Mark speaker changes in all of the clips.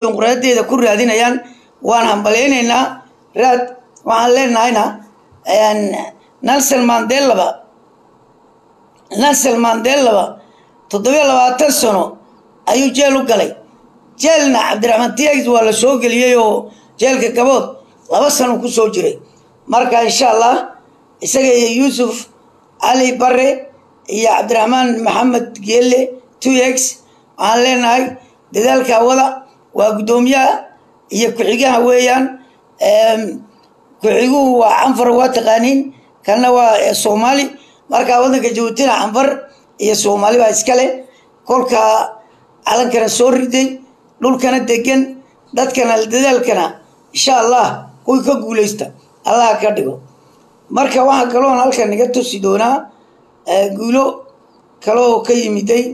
Speaker 1: dimuqraadiyadeeda ku raadinayaan waan hambalaynaynaa raad waxaan leenahayna nelson mandelaba nelson mandelaba toddobiyo labaatan sano ayuu jeel u galay jeelna cabdiraxmaan tiyags waa la soo geliyey oo jeelka gabood laba sano ku soo jiray marka insha allah isaga iyo yuusuf cali bare iyo cabdiraxmaan maxamed geelle tuex waxaan leenahay dadaalka wada waa guddoomiyaha iyo ku-xigaha weeyaan ku-xiguhu waa canfar waa taqaaniin kanna waa soomaali marka waddanka jabuutina canfar iyo soomaali baa iskale kolka calankana soo riday dhulkana degan dadkana dadaalkana insha allah kuwii ka guuleysta allah ka dhigo marka waxaa kaloon halkan naga tusi doonaa guulo kale oo ka yimiday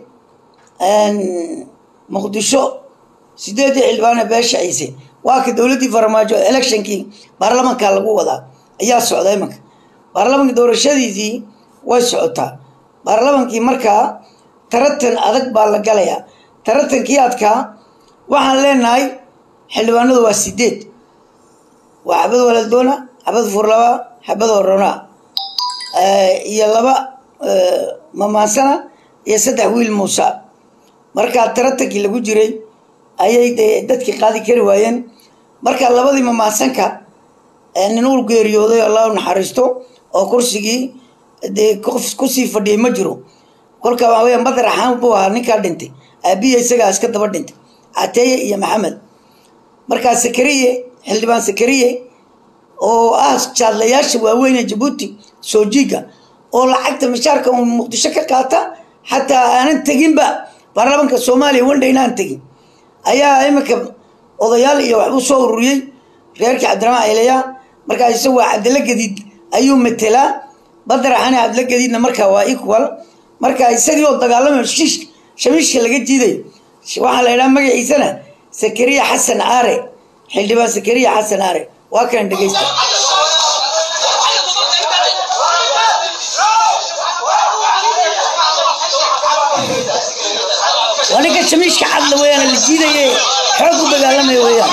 Speaker 1: muqdisho sideedii xildhibaane beesha ciise waa ka dowladdii farmaajo electionkii baarlamanka lagu wadaa ayaa socda imanka baarlamanka doorashadiisii way socotaa baarlamankii markaa taratan adag baa la galayaa taratankii adkaa waxaan leenahay xildhibaanadu waa sideed waa xabad waladoona xabad furlaba xabad horona iyo laba mamaansana iyo saddex wiil muusa markaa taratankii lagu jiray ayay dee dadkii qaadi kari waayeen marka labadii mamaasanka nin uu geeriyooday allah u naxariisto oo kursigii dee qof kusii fadhiyay ma jiro kolka waxa weya madar axaan buu ahaa ninkaa dhintay aabiya isagaa iska daba dhintay cateeye iyo maxamed markaa sakariye xildhibaan sakariye oo ah jaadlayaasha waaweyn ee jabuuti soojiga oo lacagta mishaarka uu muqdisho ka qaata xataa aanan teginba baarlamanka soomaaliya wandhayna aan tegin ayaa iminka odayaal iyo waxbuu soo ururiyey reerkii cabdiraxmaan ayleya markaa isagu waa cabdilla gadiid ayuu matelaa badaraxane cabdilla gadiidna markaa waa equal marka isagii oo dagaalamayo shiish shamiishka laga jiidayo waxaa la idhaha magaciisana sakariya xasan aare xildhibaan sakariya xasan aare waa kan dhegeysta waa ninka shamiishka cadla weeyaan la jiidaye xoog u dagaalamaya weeyaan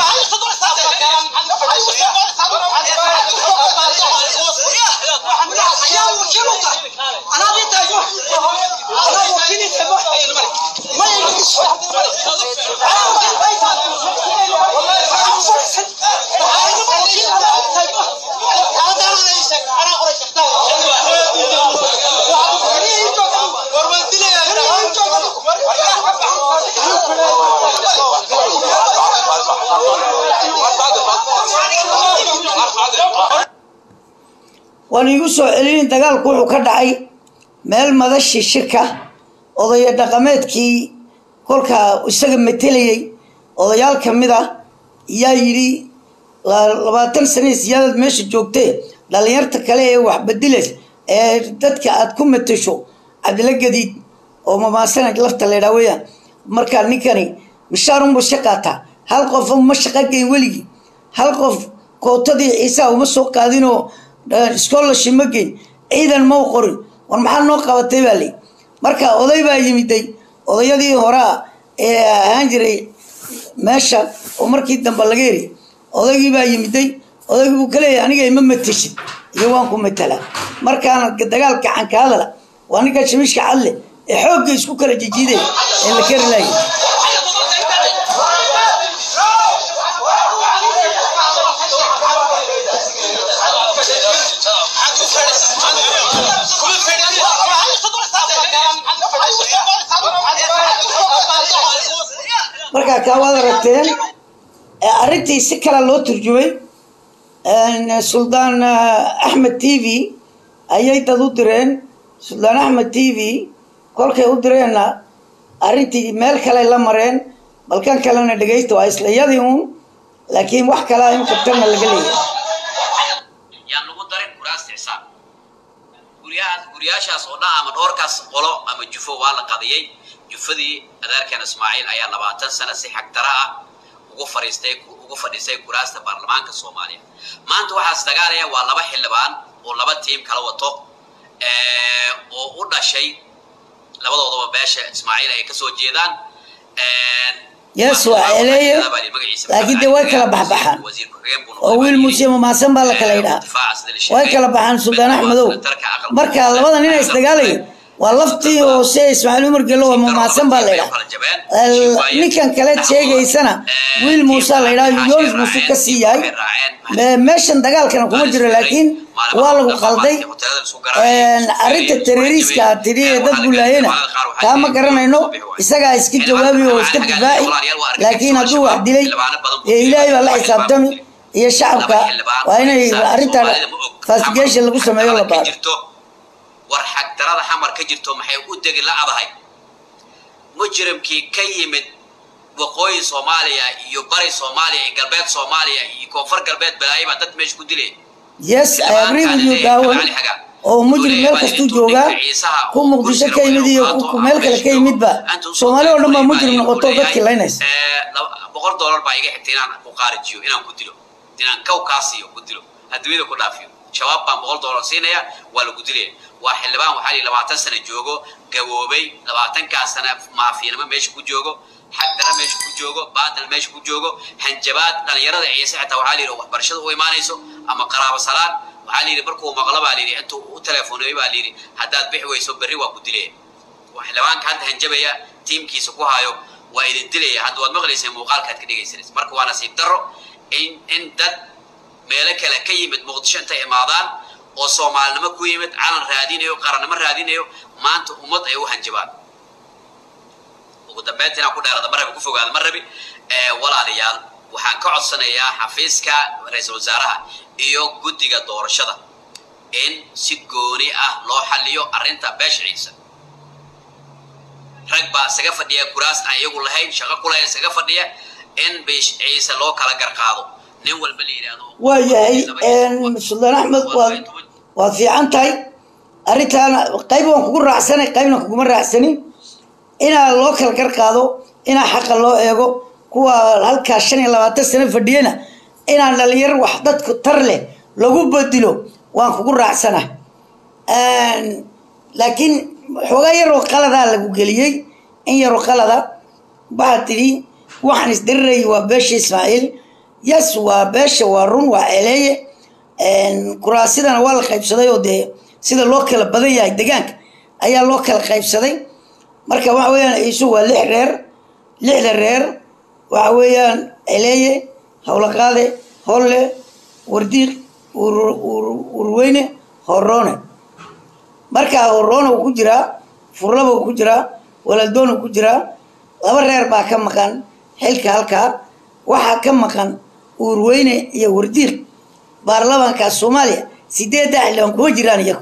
Speaker 1: waan iigu soo celinin dagaalku wuxuu ka dhacay meel madashii shirka odaya dhaqameedkii kolkaa isaga matelayay odayaal ka mid ah yaa yidhi labaatan sane siyaadad meesha joogtee dhalinyarta kale ee waxbadiles ee dadka aad ku matasho cabdilla gadiid oo mamaasana lafta laydhaa weyaan markaa ninkani mishaarunba shaqaataa hal qof ma shaqa geyn weligii hal qof kootadii ciisaa uma soo qaadinoo scholarship ma geyn ciidan ma u qorin war maxaa noo qabatay baa ley marka oday baa yimiday odayadii horaa ee ahaan jiray meesha oo markii dambe laga heri odaygii baa yimiday odaygii buu ka leeyahay aniga ima mateshid iyo waan ku matalaa markaana dagaal gacan ka hadala waa ninka shamiishka cadle ee xoogga isku kala jijiiday ee la keri laayay markaa kaa waad aragteen arrintii si kale loo turjumay suldaan axmed t v ayay dad u direen suldaan axmed t v kolkay u direenna arrintii meel kale la mareen balkan kalena dhegaysta waa isla yadii uun laakiin wax kalea in kabtana laga leeyahay
Speaker 2: yaan lagu darin kuraasta xisaab guryahaas guryaashaas oo dhan ama dhowrkaas qolo ama jufo waa la qadiyey jufadii adeerkan ismaaciil ayaa labaatan sano si xagtara ah ugu fadhiistay ugu fadhiistay kuraasta baarlamaanka soomaaliya maanta waxaas dagaalaya waa laba xildhibaan oo laba tiim kala wato oo u dhashay labadoodaba beesha ismaaciil ay kasoo jeedaan
Speaker 1: yes waa eleeye laakiin dee way kala baxbaxaan oo wiil muuse mamaasan baa la kala yidhaha way kala baxaan suldaan axmedow marka labada nin isdagaalaya waa laftii hoose ismaaciil umar gelo waa mamaasan baa la yidhaha ninkan kale sheegaysana wiil muuse la yidhaha yoonis muuse ka sii yahay meeshan dagaalkana kuma jiro laakiin waa lagu qalday arrinta terroriiska tidhi ee dad bulaayena taa ma garanayno isagaa iska jawaabi oo iska difaaci laakiin hadduu wax dilay ee ilaahay baa la xisaabtami iyo shacabka waa inay arrinta fastigation lagu sameeyo la baaro
Speaker 2: war xagdarada xamar ka jirto maxay u degi la-dahay mujrimkii ka yimid waqooyi soomaaliya iyo bari soomaaliya iyo galbeed soomaaliya iyo koonfur galbeed balaayo baa dad meesha ku dilay
Speaker 1: yes i agree with you daawan oo mujrim meel kastuu joogaa ku muqdisho ka yimid iyo ku meel kale ka yimidba soomaali oo dhan baa mujrim noqoto dadkii laynaysa
Speaker 2: boqol dollar baa iga xigtay inaan ku qaarijiyo inaan ku dilo inaan kaw kaa siiyo ku dilo adduunyada ku dhaafiyo shabaab baan boqol dollar siinaya waa lagu dilaya waa xildhibaan waxaa lihi labaatan sano joogo gaboobay labaatankaas sana maafiinimo meesha ku joogo xagdara meesha ku joogo baadal meesha ku joogo hanjabaad dhalinyarada ciise xitaa waxaa lihi waxbarashada u imaanayso ama qaraabo salaan waxaa lihi markuu maqlo baa lihi intuu u teleefoneeyo baa lihi haddaad bixi weyso berri waa ku dilaya waa xildhibaanka hadda hanjabaya tiimkiisa ku hayo waa idin dilaya hadda waad maqlaysay muuqaalkaad ka dhegaysanaysa marka waa nasiib darro in in dad meelo kale ka yimid muqdisho intay imaadaan oo soomaalinimo ku yimid calan raadinayo qarannimo raadinayo maanta ummad ay u hanjabaan ugu dambeynta inaan ku dheerada ma rabi ku fogaada ma rabi walaalayaal waxaan ka codsanayaa xafiiska ra-iisul wasaaraha iyo guddiga doorashada in si gooni ah loo xaliyo arrinta beesha ciise rag baa isaga fadhiya kuraas aan iyagu lahayn shaqo ku lahayn isaga fadhiya in beesh ciise loo kala garqaado nin walba la yidhaahdo
Speaker 1: waa yahay suldaan axmed waad waad fiican tahay arrintaana qayb waan kugu raacsanay qaybna kuguma raacsanin inaa loo kala gar qaado inaa xaqa loo eego kuwa halkaa shan iyo labaatan sano fadhiyana inaan dhalinyar wax dadku tar leh lagu bedilo waan kugu raacsana laakiin xoogaa yaroo qaladaa lagu geliyey in yaroo qalada waxaad tidhi waxaan isdirirayay waa beesha ismaaciil yes waa beesha waa run waa celeeye kuraasidana waa la qaybsaday oo dee sida loo kala badan yahay degaanka ayaa loo kala qaybsaday marka waxa weeyaan iisu waa lix reer lixda reer waxa weeyaan celeeye howlaqaade holle wardiiq urweyne horoone marka horoone uu ku jiraa furlaba uu ku jiraa walaaldoon uu ku jiraa laba reer baa ka maqan xilka halkaa waxaa ka maqan uurweyne iyo wardiiq baarlamaanka soomaaliya sideedda xildhibaan kuma jiraan iyagu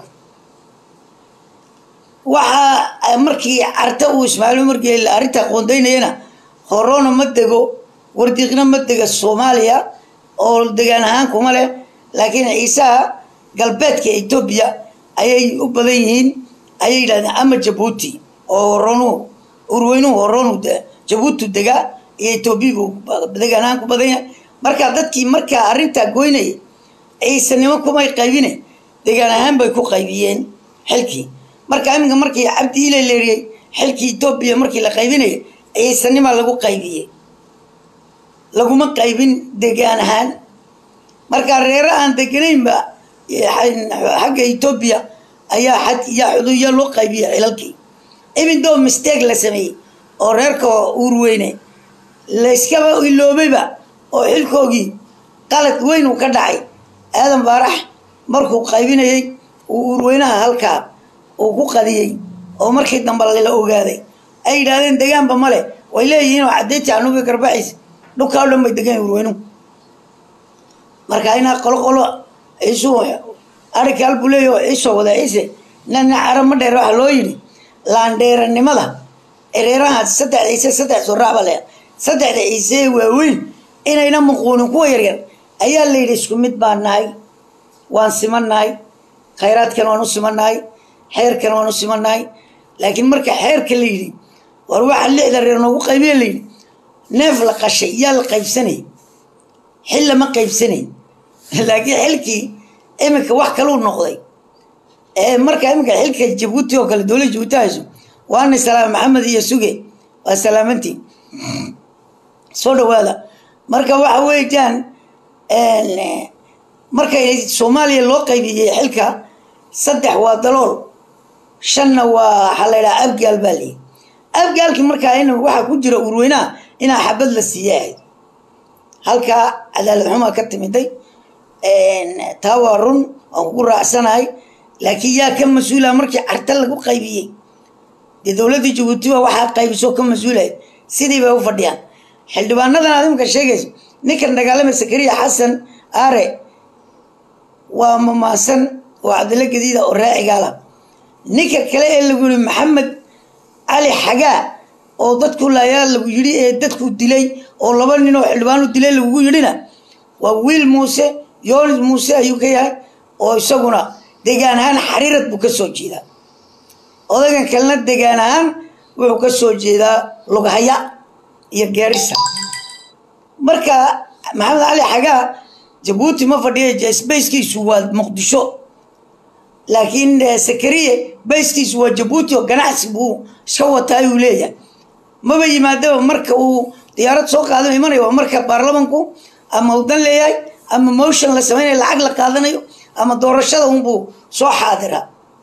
Speaker 1: waxaa markii carta uu ismaaciil umar geeli arrintaa qoondaynayana horoona ma dego wardiiqna ma dega soomaaliya oo degaan ahaan kuma leh laakiin ciisaha galbeedka etoobiya ayay u badan yihiin ayay yidhahdeen ama jabuuti oo horoonu urweynuhu horoonu jabuuti degaa iyo etoobiya buu degaan ahaan ku badan yahay marka dadkii markaa arrintaa goynaya ciisanimo kumay qaybine degaan ahaan bay ku qaybiyeen xilkii marka iminka markii cabdi ile leeriyey xilkii etoobiya markii la qaybinaya ciisanima lagu qaybiyey laguma qaybin degaan ahaan marka reere aan deganaynba xagga etoobiya ayaa xad iyo xuduuya loo qaybiyey xilalkii ibindoo mistake la sameeyey oo reerka uurweyne layskaba iloobayba oo xilkoogii qalad weyn uu ka dhacay aadan baarax markuu qaybinayey uu uurweynaha halkaa uu ku qadiyey oo markii dambe la ogaaday ay yidhaahdeen degaanba male way leeyihiin oo caddeynta anuga garbaxiis dhulkaa o dhan bay degan uurweynuhu marka inaa qolo qolo ciisu arikaal buu leeyahy oo ciisoo wada ciise nana cara ma dheer waxaa loo yidhi laandheeranimada ereeraha saddex ciise saddex soraacba le saddexda ciise ee waaweyn inayna muquunin kuwa yaryar ayaa la yidhi isku mid baan nahay waan simannahay khayraadkan waan u simannahay xeerkan waan u simannahay laakiin marka xeerka la yidhi war waxaa lixda reer noogu qaybiya la yidhi neef la qashay yaa la qaybsanay xil lama qaybsanay laakiin xilkii iminka wax kaluu noqday marka iminka xilka jabuuti oo kale dowladda jabuuti hayso waana salaam maxamed iyo suge waa salaamantii soo dhawaada marka waxa weeyaan markay soomaaliya loo qaybiyey xilka saddex waa dalool shanna waa waxaa la yidhaha abgaal baa leeyi abgaalkii markaa in waxaa ku jira urweynaha inaa xabad la siiya ahayd halkaa cadaalad xumaa ka timiday taa waa run waan kugu raacsanahay laakiin yaa ka mas-uula markii carta lagu qaybiyey dee dowladda jabuutiba waxaa qaybisoo ka mas-uulahay sidii bay u fadhiyaan xildhibaanadan aad imika sheegayso ninkan dagaalamay sakariya xasan aare waa mamaasan oo cabdilla gadiida oo raacigaala ninka kale ee lagu yihi maxamed cali xagaa oo dadku laayaa lagu yidhi ee dadku dilay oo laba nin oo xildhibaanu dilay lagugu yidhina waa wiil muuse yoonis muuse ayuu ka yahay oo isaguna degaan ahaan xariirad buu ka soo jeedaa odagan kalena degaan ahaan wuxuu ka soo jeedaa lughaya iyo geerisa marka maxamed cali xagaa jabuuti ma fadhiya sbayskiisu waa muqdisho laakiin sakariye bayskiisu waa jabuuti oo ganacsi buu iska wataa ayuu leeyahay maba yimaadaba marka uu diyaarad soo qaadana imanayo waa marka baarlamanku ama udan leeyahay ama motion la samaynayo lacag la qaadanayo ama doorashada unbuu soo xaadira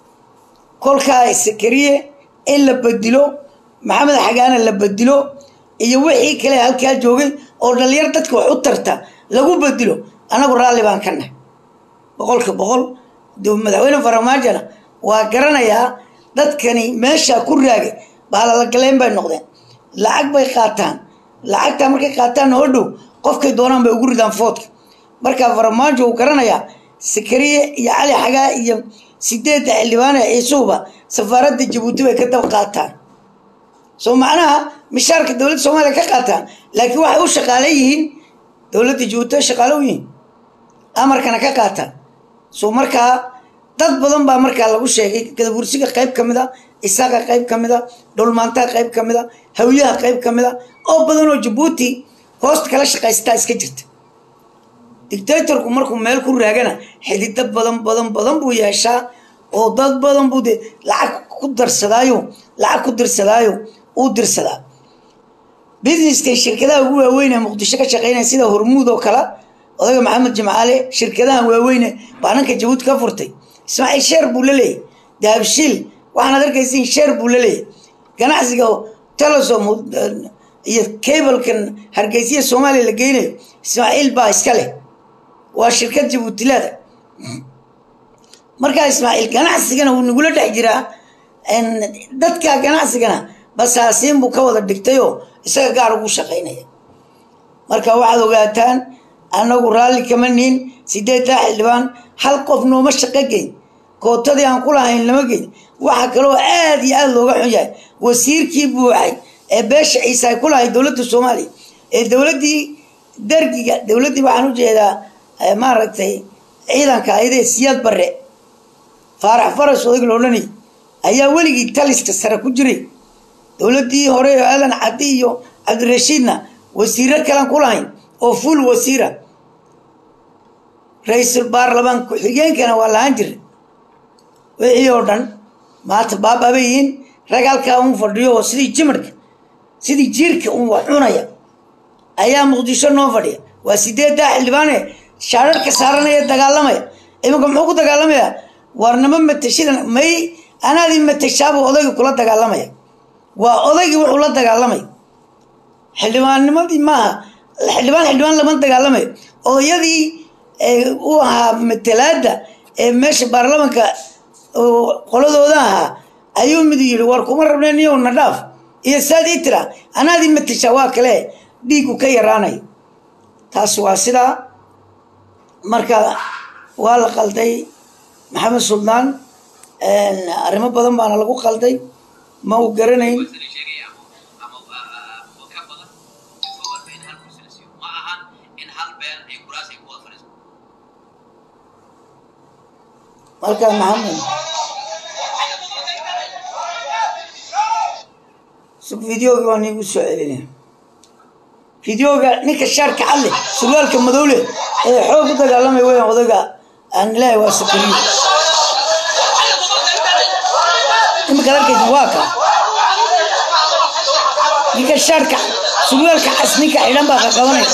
Speaker 1: kolkaa sakariye in la bedilo maxamed xagaana la bedilo iyo wixii kale halkaa joogay oo dhalinyar dadka wax u tarta lagu bedilo anagu raalli baan ka nahay boqolka boqol madaxweyne faramaajona waa garanayaa dadkani meeshaa ku raagay baalalagaleen bay noqdeen lacag bay qaataan lacagtaa markay qaataan oo dhow qofkay doonaan bay ugu ridaan foodka markaa faramaajo uu garanayaa sakariye iyo cali xagaa iyo sideedda xildhibaane ciisuhuba safaaradda jabuuti bay ka dab qaataan soo macnaha mishaarka dowladda soomaaliya ka qaataan laakiin waxay u shaqaale yihiin dowladda jabuuti ay shaqaale u yihiin amarkana ka qaataan so markaa dad badan baa markaa lagu sheegay gadabursiga qayb ka mid a isaaqa qayb ka mid a dhulmaantaha qayb ka mid a hawyaha qayb ka mid a oo badan oo jabuuti hoosta kala shaqaystaa iska jirta dictatorku markuu meel ku raagana xidido badan badan badan buu yeeshaa oo dad badan buu de lacag ku darsadaayo lacag ku dirsadaayo uu dirsadaa businesska shirkadaha ugu waaweyn ee muqdisho ka shaqeynaya sida hormuud oo kale odaga maxamed jimcaale shirkadahan waaweyne baa nanka jabuuti ka furtay ismaaciil sheer buu la leeyahy dahabshiil waxaanaad arkaysiin sheer buu la leeyahy ganacsiga telesom iyo cablekan hargeysiya soomaaliya la geynayo ismaaciil baa iska leh waa shirkad jabuutilaada markaa ismaaciil ganacsigana wuu nagula dhex jiraa dadka ganacsigana basaasiin buu ka wada dhigtayoo isaga gaar ugu shaqaynaya marka waxaad ogaataan annagu raalli kama nihin sideeddaa xildhibaan hal qof nooma shaqo geyn kootadii aan ku lahayn lama geyn waxaa kaloo aad iyo aada looga xun yahay wasiirkii buuxay ee beesha ciise ay ku lahay dowladda soomaaliya ee dowladdii dargiga dowladdii waxaan u jeedaa maaragtay ciidanka ayadee siyaad barre faarax faras odag la odhanayay ayaa weligii taliska sare ku jiray dowladdii hore oo aadan caddi iyo cabdirashiidna wasiiro kalan ku lahayn oo fuul wasiira ra-iisul baarlamaan ku-xigeenkana waa lahaan jiray wixii oo dhan maanta baababay yihiin rag halkaa un fadhiyo oo sidii jimarka sidii jiirka un wax cunaya ayaa muqdisho noo fadhiya waa sideeddaa xildhibaane shaararka saaranaya dagaalamaya iminka muxuu ku dagaalamayaa warnamo matashidan may anaadii matashaabuu odaygii kula dagaalamaya waa odaygii wuxuu la dagaalamaya xildhibaannimadii maaha xildhibaan xildhibaan lama dagaalamayo odayadii u ahaa matalaada ee meesha baarlamanka qoladooda ahaa ayuu mid yidhi war kuma rabneen iyow na dhaaf iyo saad ii tira anaadii matashaa waa kale dhiigu ka yaraanayo taas waa sidaa marka waa la qalday maxamed suldaan arrimo badan baana lagu qalday ma uu garanayn markaa maxamed videoga waan iigu soo celinaya videoga ninka shaarka cadle surwaalka madowle ee xoog u dagaalamay weyan odaga aan ilaahay waa sakariyo imikaad arkaysa waa ka ninka shaarka surwaalka cas ninka xidhan baa qaqabanaya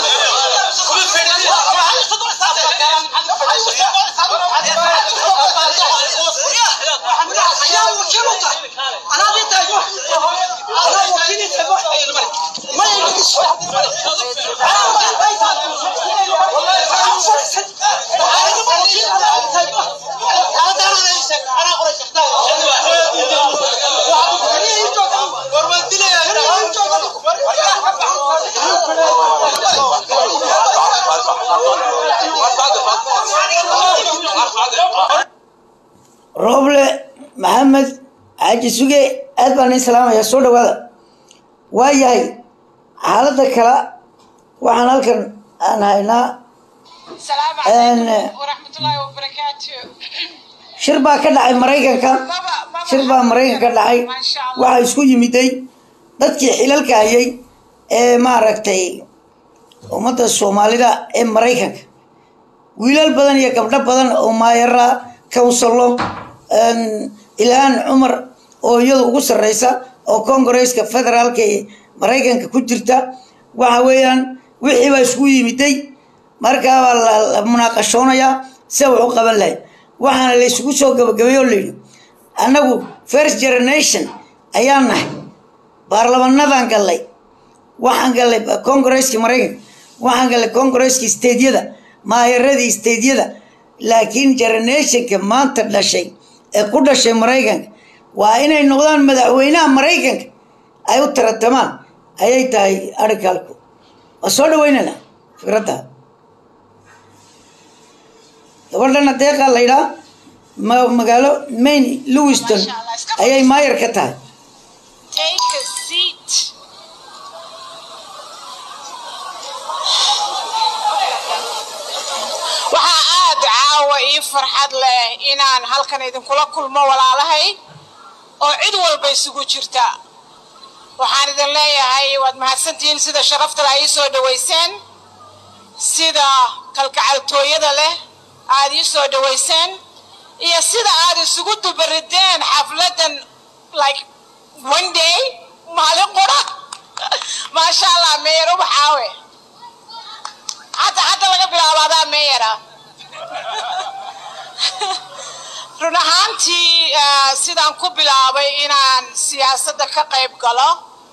Speaker 1: rooble maxamed xaaji suge aad baan ii salaamaya soo dhawaada waa yahay xaaladda kale waxaan halkan aan haynaa
Speaker 3: السلام
Speaker 1: أنا-
Speaker 3: عليكم ورحمة الله وبركاته
Speaker 1: shir baa ka dhacay maraykanka shir baa maraykanka ka dhacay
Speaker 3: ما شاء الله
Speaker 1: waxaa isku yimiday dadkii xilalka hayay ee maaragtay ummadda soomaalida ee maraykanka wiilal badan iyo gabdho badan oo maayara counsello ilhaan cumar oo iyadu ugu sarreysa oo congaresska federaalka ee maraykanka ku jirta waxa weeyaan wixii baa isku yimiday markaa baa la la munaaqashoonayaa sida wax u qaban lahay waxaana la isugu soo gabagabeey oo layidhi annagu first generation ayaan nahay baarlamanadaan gallay waxaan gallay congaresski maraykanka waxaan gallay congaresski stediyada maayaradii stediyada laakiin generationka maanta dhashay ee ku dhashay maraykanka waa inay noqdaan madaxweynaha maraykanka ay u taratamaan ayay tahay arrinkalku waa soo dhaweynana fikradda gabadhana deeqaa la yidhaa ma- magaalo maine lewiston ayay maayar ka tahay
Speaker 3: Take a seat waxaa aad caawa ii farxad leh inaan halkan idinkula kulmo walaalahay oo cid walba isugu jirta waxaan idin leeyahay waad mahadsantihiin sida sharafta leh ii soo dhaweyseen sida kalgacaltooyada leh aad ii soo dhaweyseen iyo sida aad isugu dubarideen xafladan like one day maalin qura maasha allah meyer ubaxaawe hadda hadda laga bilaabo adaa meeyara run ahaantii eh, sidaan ku bilaabay inaan siyaasadda ka qayb galo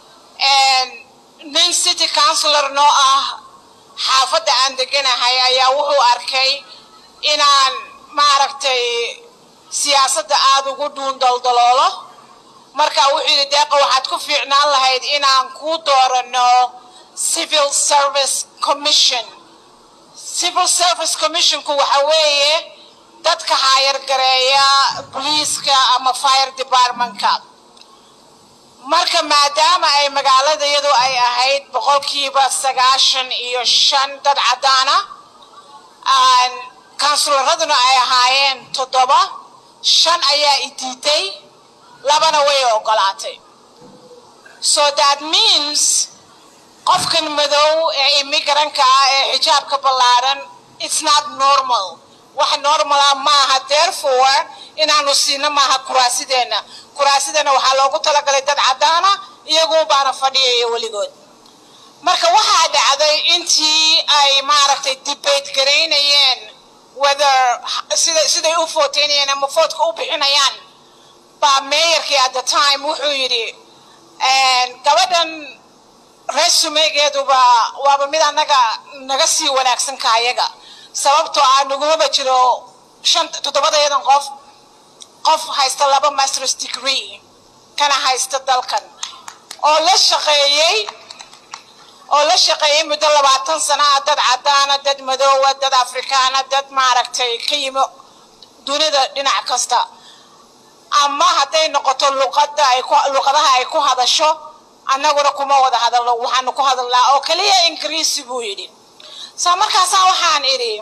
Speaker 3: nin city councilor noo ah xaafadda aan deganahay ayaa wuxuu arkay inaan maaragtay siyaasadda aada ugu dhuun daldaloolo marka wuxuu yidhi deeqa waxaad ku fiicnaan lahayd inaan kuu doorano civil service commission civil service commissionku waxa weeye dadka haayargareeya booliiska ama fire departmentka marka maadaama ay magaalada iyadu ay ahayd boqolkiiba sagaashan iyo shan dad caddaana kansularaduna ay ahaayeen toddoba shan ayaa i diiday labana way ogolaatay so that means qofkan madow ee imigranka ah ee xijaabka ballaaran it's not normal wax normala maaha therefore inaanu siino maaha kuraasideenna kuraasideenna waxaa loogu talagalay dad caddaana iyagu baana fadhiyaya weligood marka waxaa dhacday intii ay maaragtay debate garaynayeen whether sida siday u footeynayeen ama foodka u bixinayaan baa meeyarkii at the time wuxuu yidhi gabadhan resumegeeduba waaba mid annaga naga sii wanaagsan ka ayaga sababtoo ah nagumaba jiro shan toddobadeedan qof qof haysta laba masters degree kana haysta dalkan oo la shaqeeyey oo la shaqeeyey muddo labaatan sana ah dad caddaana dad madoowa dad afrikaana dad maaragtay ka yimi dunida dhinac kasta ama hadday noqoto luqada ay ku luqadaha ay ku hadasho annaguna kuma wada hadalno waxaanu ku hadalnaa oo kaliya ingiriisi buu yidhi soo markaasaa waxaan idhi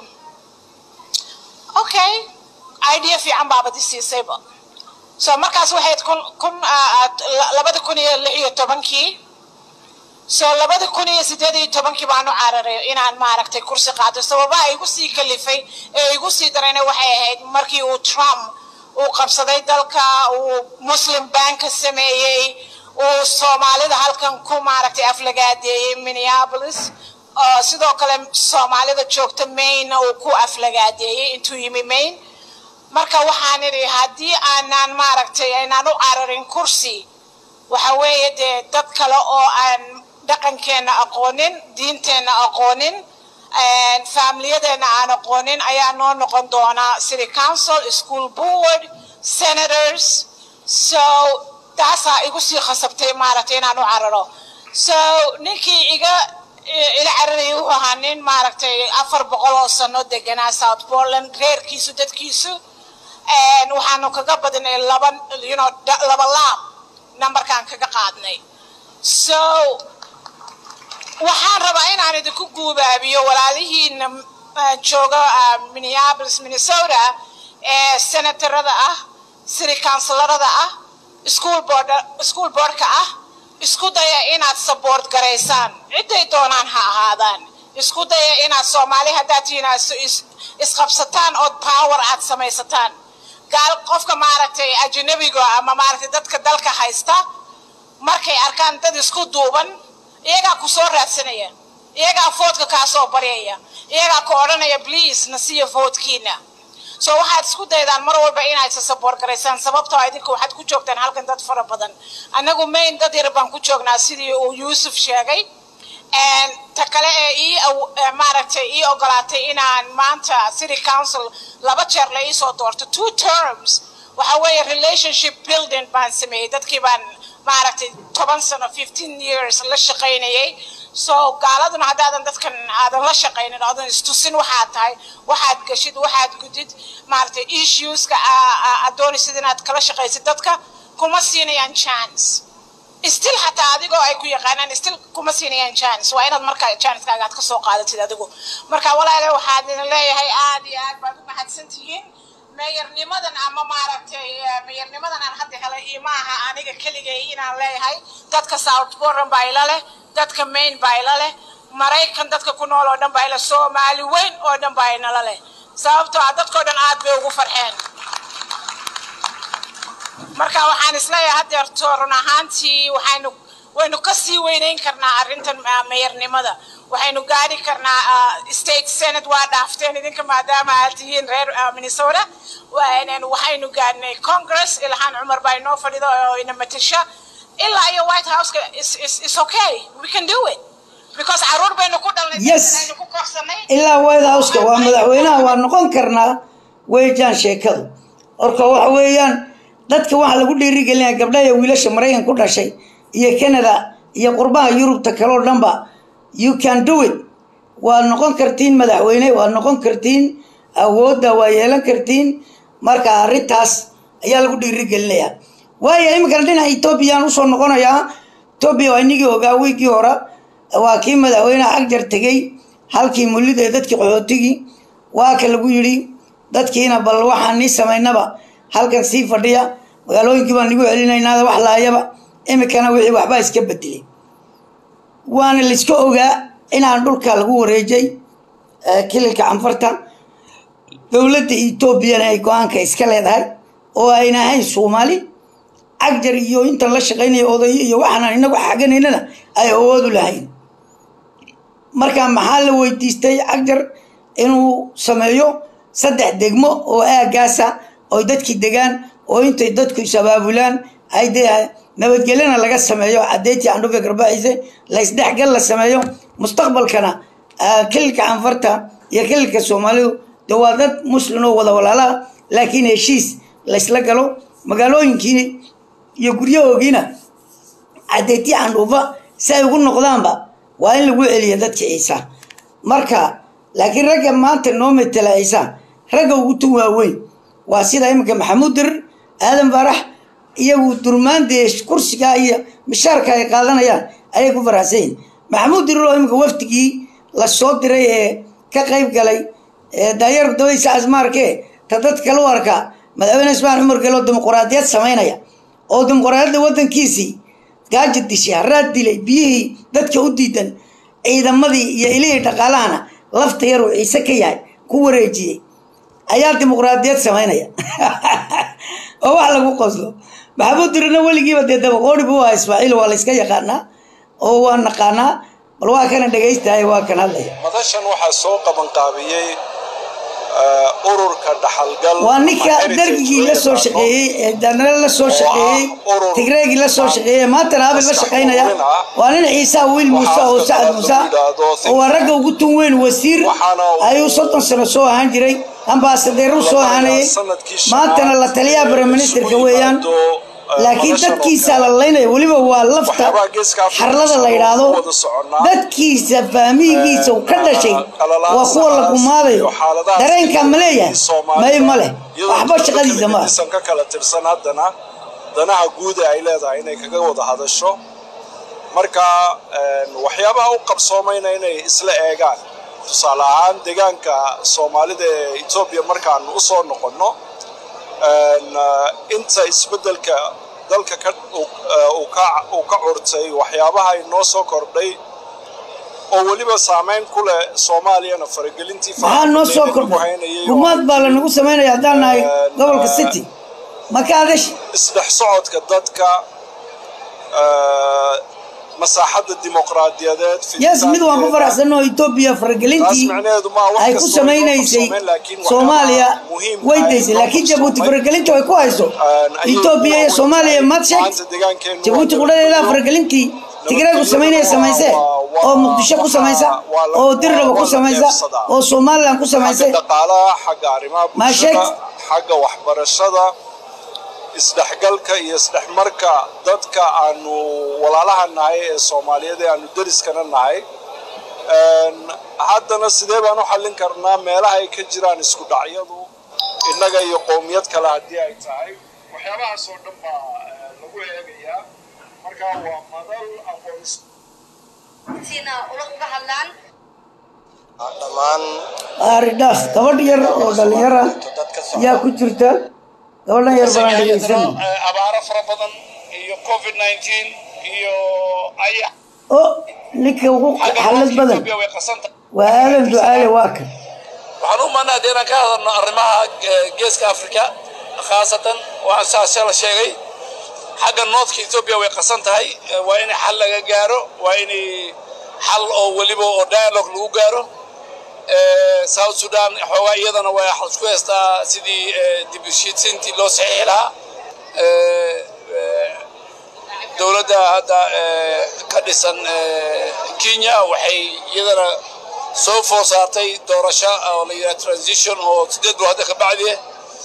Speaker 3: okay idea fiican baabad i siisayba so markaas waxayd kun kun labada kun iyo lix iyo tobankii so labada kun iyo sideed iyo tobankii baanu cararay inaan maaragtay kursi qaato sababaha igu sii kalifay ee igu sii darayna waxay ahayd markii uu trump uu qabsaday dalka uu muslim banka sameeyey uu soomaalida halkan ku maaragtay aflagaadeeyey minneapolis oo sidoo kale soomaalida joogta maine uu ku aflagaadeeyey intuu yimi maine marka waxaan idhi haddii aanaan maaragtay aynaan u cararin kursi waxa weeye dee dad kale oo aan dhaqankeenna aqoonin diinteenna aqoonin faamiliyadeenna aan aqoonin ayaa noo noqon doonaa city council school board senators so taasaa igu sii khasabtay maaragtay inaan u cararo so ninkii iga ila cararayay wuxuu ahaa nin maaragtay afar boqol oo sano deganaa south portland reerkiisu dadkiisu waxaanu kaga badnay laba you know laba laab numberkaan kaga qaadnay so waxaan rabaa inaan idinku guubaabiyo walaalihiina jooga minneapolis minnesota ee senatarada ah city councilarada ah school board school boardka ah isku daya inaad support garaysaan ciday doonaan ha ahaadaan isku daya inaad soomaali haddaad tihiin isqabsataan ood power aad samaysataan gaal qofka maaragtay ajnabiga ama maaragtay dadka dalka haysta markay arkaan dad isku duuban iyagaa ku soo raadsanaya iyagaa foodka kaa soo baryaya iyagaa ku odhanaya please na siiya foodkiina so waxaad isku daydaan mar walba inaad isa saboor garaysaan sababtoo idinka waxaad ku joogtaan halkan dad fara badan annagu main dad yar baan ku joognaa sidii uu yuusuf sheegay ta kale ee ii maaragtay ii ogolaatay inaan maanta city council laba jeer la iisoo doorto two terms waxa weeye relationship building baan sameeyey dadkii baan maaragtay toban sano fifteen years la shaqaynayay so gaaladuna haddaadan dadkan aadan la shaqaynin oodan istusin waxaad tahay waxaad geshid waxaad gudid maaragtay issueska aad doonaysid inaad kala shaqaysid dadka kuma siinayaan chance still xataa adigoo ay ku yaqaanaan still kuma siinayaan chance waa inaad markaa chancekaaga aad kasoo qaadatid adigu marka walaale waxaad idin leeyahay aad iyo aad baad u mahadsan tihiin meeyarnimadan ama maaragtay meeyarnimadan aan hadda helay iyo maaha aniga keligay inaan leeyahay dadka south portland baa ila leh dadka maine baa ila leh maraykan dadka ku nool oo dhan baa ila soomaali weyn oo dhan baa inala leh sababtoo ah dadkoo dhan aad bay ugu farxeen marka waxaan isleeyahay haddeerto run ahaantii waxaynu waynu ka sii weynayn karnaa arrintan meeyarnimada waxaynu gaari karnaa state senate waa dhaafteen idinka maadaama aad tihiin reer minnesota waxaynu gaadhnay congress ilhaan cumar baa inoo fadhida oo ina matasha ilaa iyo white houseka is okay we can do it because caruur baynu ku dhalnay
Speaker 1: Yes.
Speaker 3: aynu ku korsanay
Speaker 1: ilaa white houseka waa madaxweynaha waa noqon karnaa weejaan sheekadu orka waxa weeyaan dadka waxaa lagu dhiirigelinaya gabdhaha iyo wiilasha maraykan ku dhashay iyo canada iyo qurbaha yurubta kaleo dhanba you can do it waad noqon kartiin madaxweyne waad noqon kartiin awoodda waa yeelan kartiin marka arrintaas ayaa lagu dhiirigelinayaa waayo iminkana dhinaca etoobiyaan usoo noqonayaa etoobiya waa inigii ogaa wiigii hore waa kii madaxweyneha agjar tegey halkii mullida ee dadkii qaxootigii waa ka lagu yidhi dadkiina bal waxaan nii samaynaba halkan sii fadhiya magaalooyinkii baan nigu celinaynaada wax laayaba iminkana wixii waxbaa iska bedelay waana layska ogaa inaan dhulka lagu wareejay kililka canfarta dowladda etoobiyana ay go-aanka iska leedahay oo ayna ahayn soomaali cagjar iyo intan la shaqaynaya odayo iyo waxaan inagu xaganaynana ay awoodu lahayn marka maxaa la weydiistay cagjar inuu sameeyo saddex degmo oo aagaasa oo dadkii degaan oo intay dadku is-abaabulaan ay dee nabadgelyana laga sameeyo cadeyntii candhufe garbaxiise la isdhexgal la sameeyo mustaqbalkana kililka canfarta iyo kililka soomaalidu de waa dad muslim oo wada walaalaha laakiin heshiis laysla galo magaalooyinkii iyo guryahoogiina cadeyntii candhuufa si ay ugu noqdaanba waa in lagu celiya dadka ciisa marka laakiin ragga maanta noo metela ciisa ragga ugu tun waaweyn waa sida iminka maxamuud dirir aadan faarax iyagu durmaandee kursigaa iyo mishaarka ay qaadanayaan ayay ku faraxsan yihin maxamuud dirir oo iminka waftigii la soo diray ee ka qayb galay daayar dawadiisa asmaarke ta dad kale u arka madaxweyne ismaan cumar gelo dimuquraadiyad samaynaya oo dimuquraadiyadda waddankiisii gaaja dishay haraad dilay biyihii dadka u diidan ciidamadii iyo ilihii dhaqaalahana lafta yar uu ciise ka yahay ku wareejiyey ayaa dimuqraadiyad samaynaya oo wax lagu qoslo maxamuud dirina weligiiba dee dabaqooni buu ahaa ismaaciil waa la iska yaqaanaa oo waa naqaanaa bal waa kana dhegaystahay waa kan hadlaya
Speaker 4: madashan waxaa soo qabanqaabiyey eh, ururka dhaxalgal
Speaker 1: waa ninka
Speaker 4: ama heritage
Speaker 1: dargigii la
Speaker 4: loo
Speaker 1: soo
Speaker 4: yaqaano.
Speaker 1: shaqeeyey ee danale la soo shaqeeyey
Speaker 4: urur
Speaker 1: tigreegii la soo shaqeeyey maantana abel la shaqaynaya waa nin ciisa wiil muuse oo sacad muuse oo waa ragga ugu tun weyn wasiir ayuu soddon sano soo ahaan jiray ambaasadeeru soo ahaanayay maantana la taliyaha briministerka weeyaan laakiin dadkiisa la laynaya weliba waa lafta xarlada la yidhaahdo dadkiisa fahmihigiisa uu ka dhashay waa kuwa la gumaadayo dareenka ma leeyahay may ma leh waxba shaqadiisa ma ah
Speaker 4: isan ka kala tirsan haddana danaha guud ee ay leedahay inay kaga wada hadasho marka een, waxyaabaha u qabsoomayna inay isla eegaan tusaale ahaan deegaanka soomaalida ee etoobiya markaanu usoo noqonno een, eh, inta isbeddelka dalka ka uu- eh, uu ka uu ka curtay waxyaabaha inoo soo kordhay oo weliba saameyn ku leh soomaaliyana faragelintii
Speaker 1: maxaa noo soo
Speaker 4: lagu
Speaker 1: kordhay
Speaker 4: haynayay oo
Speaker 1: gumaad baa lanagu samaynaya haddaan nahay gobolka city maka adash
Speaker 4: isdhex socodka dadka eh, masaaxadda dimuqraadiyadeed
Speaker 1: yes mid waan ku faraxsanoo etoobiya faragelintii
Speaker 4: Taas macnaheedu ma wax
Speaker 1: ay ku
Speaker 4: kastoo
Speaker 1: samaynaysay
Speaker 4: ay ku qabsoomeen, laakiin waxyaabaha
Speaker 1: soomaaliya
Speaker 4: muhiimka
Speaker 1: way
Speaker 4: ah
Speaker 1: daysay
Speaker 4: ee
Speaker 1: laakiin
Speaker 4: loo
Speaker 1: jabuuti
Speaker 4: qabsoomay,
Speaker 1: faragelinta way ku hayso
Speaker 4: ayay
Speaker 1: etoobiya iyo
Speaker 4: ku
Speaker 1: soomaaliya
Speaker 4: wadahay.
Speaker 1: maad sheegtay
Speaker 4: Maanta deegaankeenu
Speaker 1: jabuuti
Speaker 4: waa
Speaker 1: qudhadeeda
Speaker 4: nabadgelyo.
Speaker 1: faragelintii tigreegu samaynaya samaysee
Speaker 4: waa-
Speaker 1: oo muqdisho ku samaysa
Speaker 4: waa la-
Speaker 1: oo dirnaba ku
Speaker 4: waa la
Speaker 1: samaysa
Speaker 4: neefsadaa.
Speaker 1: oo somalilan ku samaysay
Speaker 4: xagga dhaqaalaha xagga arrimaha
Speaker 1: Ma
Speaker 4: bulshada
Speaker 1: sheegtay?
Speaker 4: xagga waxbarashada isdhexgalka iyo isdhexmarka dadka aanu walaalaha nahay ee soomaaliyeed ee aanu deriskana nahay Een, haddana sidee baan u xallin karnaa meelaha ay ka jiraan isku dhacyadu innaga iyo qowmiyad kale haddii ay tahay waxyaabahaas oo dhan baa eh, lagu eegayaa marka waa madal aqoonsi
Speaker 5: sina ula uga hadlaan
Speaker 4: dhammaan
Speaker 1: aaridhaaf gabadh yar oo dhalinyara yaa ku jirta gabadhan yar balaan dhegaysano
Speaker 4: abaaro fara badan iyo covid 19 iyo ayax
Speaker 1: o ninka ugu xalad badan
Speaker 4: way qasanta
Speaker 1: waa aadan ducaale waa kan
Speaker 6: waxaan u maanaa dee inaan ka hadalno arrimaha eh, geeska afrika khaasatan waxaan saasee la sheegay xagga northka ethiopia way qasan tahay eh, waa in xal laga gaaro waa in xal oo weliba oo dialogue lagu gaaro Eh, south sudan xoogaa iyadana waa xal isku heystaa sidii eh, dib u heshiisiintii loo saxiixi lahaa Eh, eh, dowladda hadda eh, ka dhisan eh, kenya waxay iyadana soo foor saartay doorasho oo la yidhaha transition oo sideed bilood hadda ka bacdi ah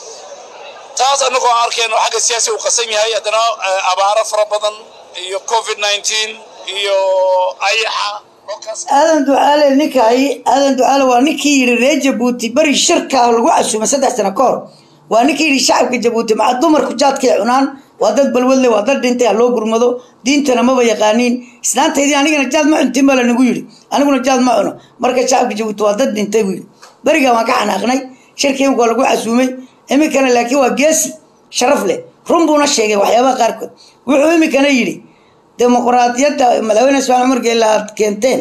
Speaker 6: taas annagoo aan arkayno xagga siyaasi uu qasan yahay haddana eh, abaaro fara badan iyo covid 19 iyo ayaxa dhulkaas
Speaker 1: aadan ducaale ninka hay aadan ducaale waa ninkii yidhi reer jabuuti beri shirka lagu casuumay saddex sano ka hor waa ninkii yidhi shacabka jabuuti maca dumarku jaadkay cunaan waa dad balwadle waa dad dhintay ha loo gurmado diintana maba yaqaaniin islaantaydii anigana jaad ma cuntin baa lanagu yidhi aniguna jaad ma cuno marka shacabka jabuuti waa dad dhintay buu yidhi berigaa waan ka xanaaqnay shirkii imika waa lagu casuumay iminkana laakiin waa geesi sharaf leh run buuna sheegay waxyaabaha qaarkood wuxuu iminkana yidhi dimuqraadiyadda madaxweyne ismaaciil cumar geelle aad keenteen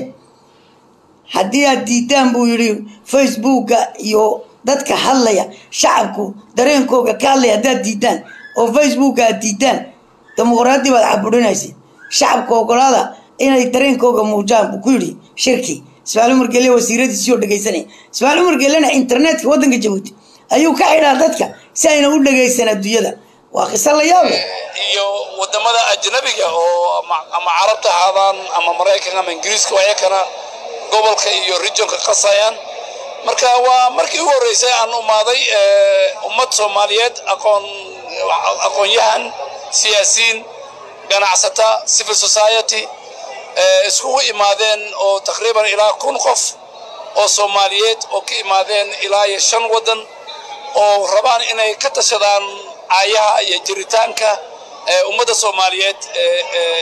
Speaker 1: haddii aad diidaan buu yidhi facebooka iyo dadka hadlaya shacabku dareenkooga ka hadlaya haddaad diidaan oo facebooka aad diidaan dimuqraadi baad caburinaysa shacabka ogolaada inay dareenkooga muujaan buu ku yidhi shirkii ismaaciil cumar geelle wasiiradiisii oo dhegaysanaya ismaaciil cumar geellena internetka waddanka jabuuti ayuu ka xidhaa dadka si ayna u dhegaysan adduunyada waa qiso la yaab leh
Speaker 6: iyo wadamada ajnabiga oo ama- ama carabta ahaadaan ama maraykanka ama ingiriiska ayakana gobolka iyo regionka qasayaan marka waa markii ugu horreysay aan umaaday eh, ummad soomaaliyeed aqoon aqoon-yahan siyaasiyiin ganacsata civil society eh, iskugu imaadeen oo taqriiban ilaa kun qof oo soomaaliyeed oo ka imaadeen ilaa iyo shan waddan oo rabaan inay ka tashadaan aayaha iyo jiritaanka ee ummadda soomaaliyeed ee ee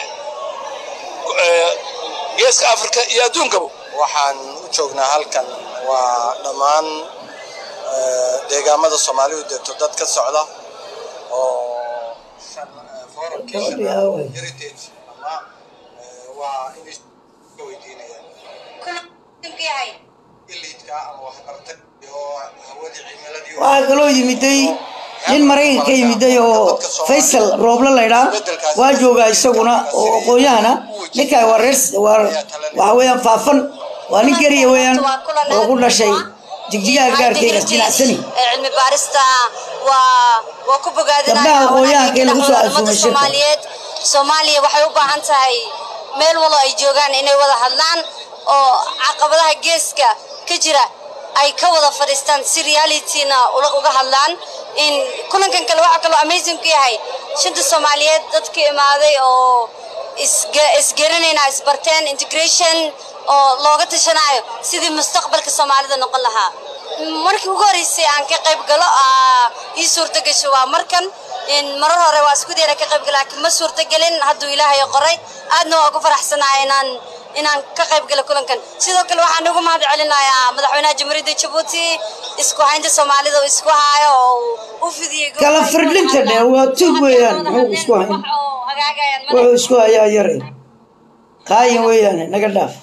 Speaker 6: ee geeska afrika iyo adduunkaba
Speaker 7: waxaan u joognaa halkan waa dhammaan eh, deegaamada soomaalidu degto dad ka socda oo shan- eh, forumkii shanaad heritage ama eh, waa inay ka weydiinayaan
Speaker 5: kuna yahay
Speaker 7: ilidka ama waxbartay iyo hawadii cimiladii
Speaker 1: waxaa kaloo yimiday nin maraykan ka yimiday oo faysal rooble laydhaa waa joogaa isaguna oo aqoon-yahana ninkaa waa reer waa waxa weeyaan faafan waa nin geriya weeyaan oo ku dhashay jigjigaha gaarkeyga jinacsani
Speaker 5: cilmi baarista waa waa ku
Speaker 1: Gabdhaha aqoon-yahanka ee lagu soo casuumay shirka.
Speaker 5: soomaaliyeed soomaaliya waxay u baahan tahay meel walo ay joogaan inay wada hadlaan oo caqabadaha geeska ka jira ay ka wada fadhiistaan si realityna ula- uga hadlaan in kulankan kale waxaa kaloo amazing ku yahay shanta soomaaliyeed dadka imaaday oo isga- isgaranayna isbarteen integration oo looga tashanayo sidii mustaqbalka soomaalida noqon lahaa markii ugu horeysay aan ka qayb galo aa ii suurto gasho waa markan in marar hore waa isku dayna ka qayb galo laakiin ma suurto gelin hadduu ilaahay qoray aadna waa ugu faraxsanahay inaan inaan ka qayb galo kulankan sidoo kale waxaan ugu mahad celinayaa madaxweynaha jamhuuriyadda jabuuti isku haynta soomaalida uu isku haayo oo uu u fidiyey
Speaker 1: Kala firdhinta dheer waa tug weeyaan, muxuu isku hayn?
Speaker 5: Wax oo hagaagayaan ma
Speaker 1: wuxuu isku hayaa yare qaayin weeyaane naga dhaaf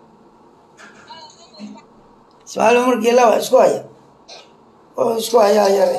Speaker 1: ismaaciil umar geela waa isku haya wuxuu isku hayaa yare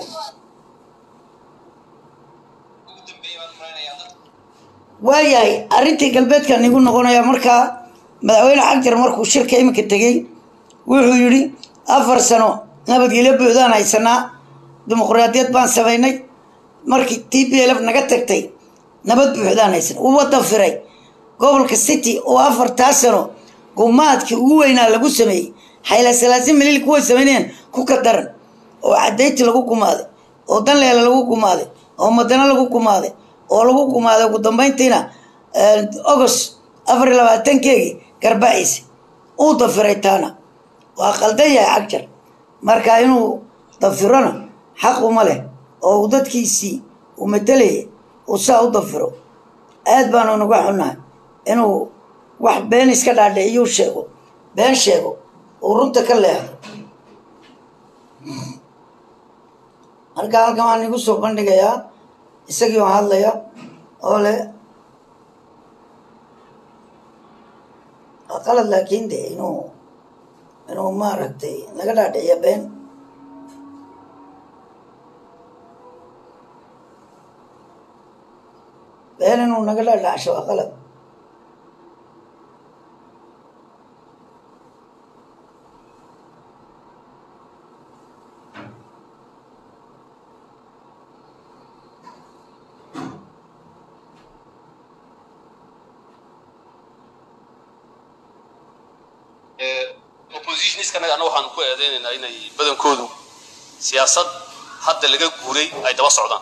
Speaker 1: waayahay arrintii galbeedkan igu noqonaya markaa madaxweyne xagjar markuu shirka iminka tegey wuxuu yidhi afar sano nabadgelyo buuxdaan haysanaa dimuqraadiyad baan samaynay markii t p l f naga tagtay nabad buuxdaan haysan uu wada firay gobolka city oo afartaa sano gumaadkii ugu weynaa lagu sameeyey xayla salaasin milil kuway samaynayaan ku ka daran oo cadayti lagu gumaaday oo danleela lagu gumaaday oo madano lagu gumaaday oo lagu gumaaday ugu dambayntiina agost afar iyo labaatankeegii garbaciisa uu dafiray taana waa qaldan yahay cagjar marka inuu dafirona xaq uma leh oo uu dadkiisii uu matalayay uu saa u dafiro aad baanu naga xunnahay inuu wax been iska dhaadhiciyuu sheego been sheego uu runta ka leexdo marka halkan waan igu soo bandhigayaa isagii oo hadlaya oo leh waa qalad laakiin de inuu inuu maaragtay naga dhaadhiciyo been been inuu naga dhaadhacsho waa qalad
Speaker 8: oppositionskanaga anna waxaan ku eedeynaynaa inay badankoodu siyaasad hadda laga guuray ay daba socdaan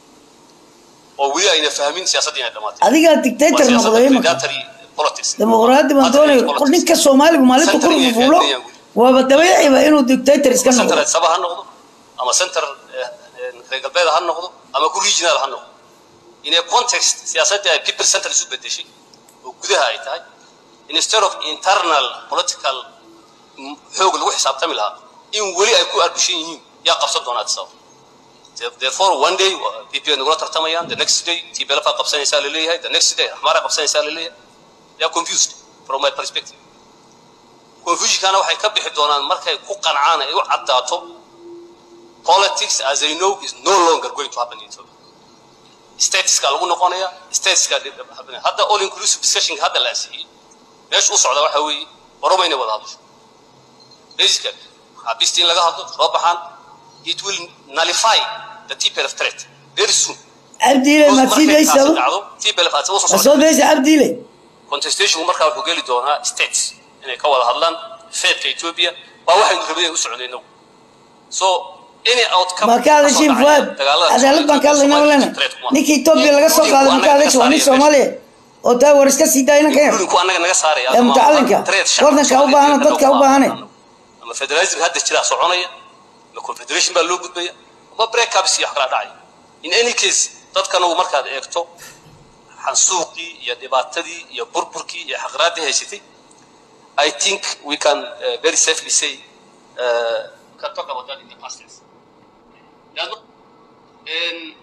Speaker 8: oo weli ayna fahmin siyaasaddii inay dhamaatay
Speaker 1: adigaa dictator noqday imika
Speaker 8: predatory politics
Speaker 1: dimuqraadi baan doonaya ninka soomaaligu maalinta ku fufulo waaba dabeeciba inuu dictator iska
Speaker 8: center
Speaker 1: noqdo
Speaker 8: saba ha noqdo ama center eh, eh, reer galbeed ha noqdo ama ku regional ha noqdo in a context siyaasaddii ay people center isu bedeshay oo gudaha ay tahay instead of internal political mm, xoog lagu xisaabtami lahaa in weli ay ku arbishan yihiin yaa qabsan doonaa sabab therefore one day pp nagula tartamayaan the next day tblf aa qabsanaysaa laleeyahay the next day axmaar aa qabsanaysaa laleeyahay they are confused from my perspective confusionkana waxay ka bixi doonaan markay ku qancaan ay u caddaato politics as they know is no longer going to happen in Ethiopia. Statuska lagu noqonaya, statuska hadda all inclusive discussion hadda la ansixiyey. Meesha u socda waxa weeye Oromo inay wada hadasho. Basically, xabiista in laga hadlo, soo baxaan, it will nullify the TPLF threat very soon.
Speaker 1: cabdiile maad sii daysado
Speaker 8: dhacdo, TPLF aad soo
Speaker 1: ma soo
Speaker 8: socdo.
Speaker 1: daysa cabdiile
Speaker 8: Contestationku markaa wuxuu geli doonaa states inay ka wada hadlaan feedka Ethiopia waa waxaynu rabnay u socdayno. So any outcome
Speaker 1: ma ka hadashiin fuaad cadaalad baan ka hadlaynaa walena ninkii etoobiya laga soo qaaday ma ka hadasha waa nin soomaaliya oo taa war iska sii daayna ka yar
Speaker 8: Dhulku annaga naga saaraya.
Speaker 1: Ee mutacalinka, wadanka u baahan, dadka u baahan.
Speaker 8: Ama federalism hadda jira soconaya, ama confederation baa loo gudbaya, ama breakups iyo wax kala dhacaya. In any case, dadkana uu markaad eegto xansuuqii iyo dhibaatadii iyo burburkii iyo xaqraadii haysatay I think we can uh, very safely say uh, we can talk about that in the past tense. There's no- in-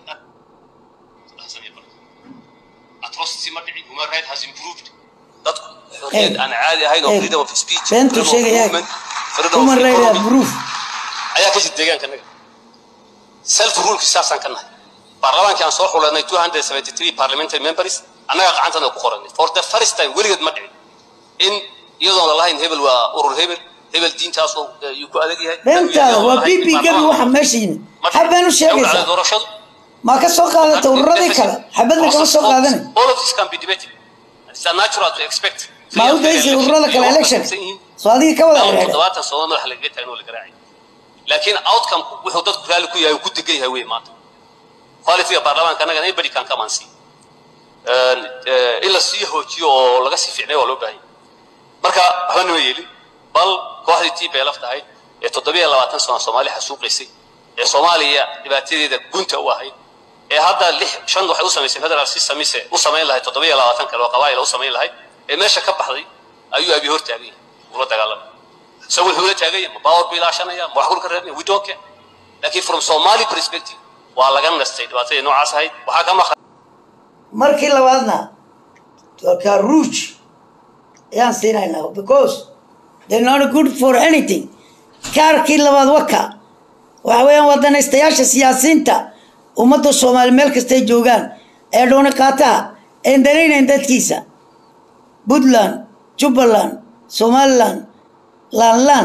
Speaker 8: atrocity ma dhicin human right has improved dadku xorriyad aan caadi ahayn oo
Speaker 1: Eh,
Speaker 8: freedom of speech
Speaker 1: beentuu
Speaker 8: freedom of
Speaker 1: sheegaya
Speaker 8: movement, freedom of
Speaker 1: human right
Speaker 8: economy
Speaker 1: approve
Speaker 8: ayaa ka jira deegaanka naga self ruleki saasaan ka nahay baarlamaankii aan soo xulanay 273 parliamentary members annaga gacantana ku qoranay for the first time weligeed ma dhicin in iyadoon lalahayn hebel waa urur hebel hebel diintaasoo yuu ku adag yahay
Speaker 1: beentaada waa b b gabi waxa meesha yimid xabaan u sheegaysaa
Speaker 8: doorashadu
Speaker 1: ma ka soo qaadata ururadii kale xabadna kama soo qaadanay
Speaker 8: all of this can be debated it's natural to expect
Speaker 1: ma u daysay ururada kale election soo adiga ka wada xidhiidha
Speaker 8: toddobaatan sano madax lagaga taagno la garaacay laakiin outcome wuxuu dadku raalli ku yahay uu ku degan yahay wey maanta qualityga baarlamaanka annaga anybody can come and see in la sii hoojiyo oo laga sii fiicnay waa loo baahan yahay marka waxba nima yeelin bal kooxdii tii bay laftahay ee toddobiyo labaatan sano soomaali xasuuqaysay ee soomaaliya dhibaatadeeda gunta u ahayd ee hadda lix shan waxay u samaysay federal system mise u samayn lahayd toddobiyo labaatan kale oo qabaa'il u samayn lahayd ee meesha ka baxday ayuu abi hor taagan yahay ula dagaalamay isagu wuxuu la taagan yahay ma power buu ilaashanaya ma wax kulka reebnaya we don't care laakiin from somali perspective waa laga nastay dhibaatadii noocaas ahayd waxaa ka maqan
Speaker 1: markii labaadna ka ruuj ayaan siinaynaa because they're not good for anything kaarkii labaad waka waxa weeyaan wadanaystayaasha siyaasiyiinta ummadda soomaali meel kastay joogaan ee dhooni qaataha een danaynayn dadkiisa puntland jubbaland somaliland laanlaan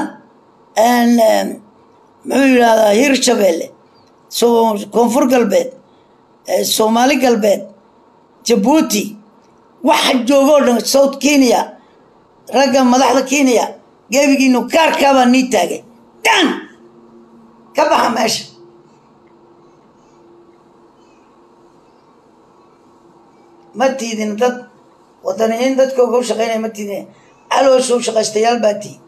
Speaker 1: muxuu yidhahdaa hirshabeelle koonfur galbeed soomaali galbeed jabuuti waxa joogoo dhan south kenya ragga madaxda kenya gebigiinu kaarkaabaa nii taagay dan ka baxa meesha ma tiidin dad wadaniyiin dadkooga u shaqaynaya ma tiidin caloosha u shaqaystayaal baa tii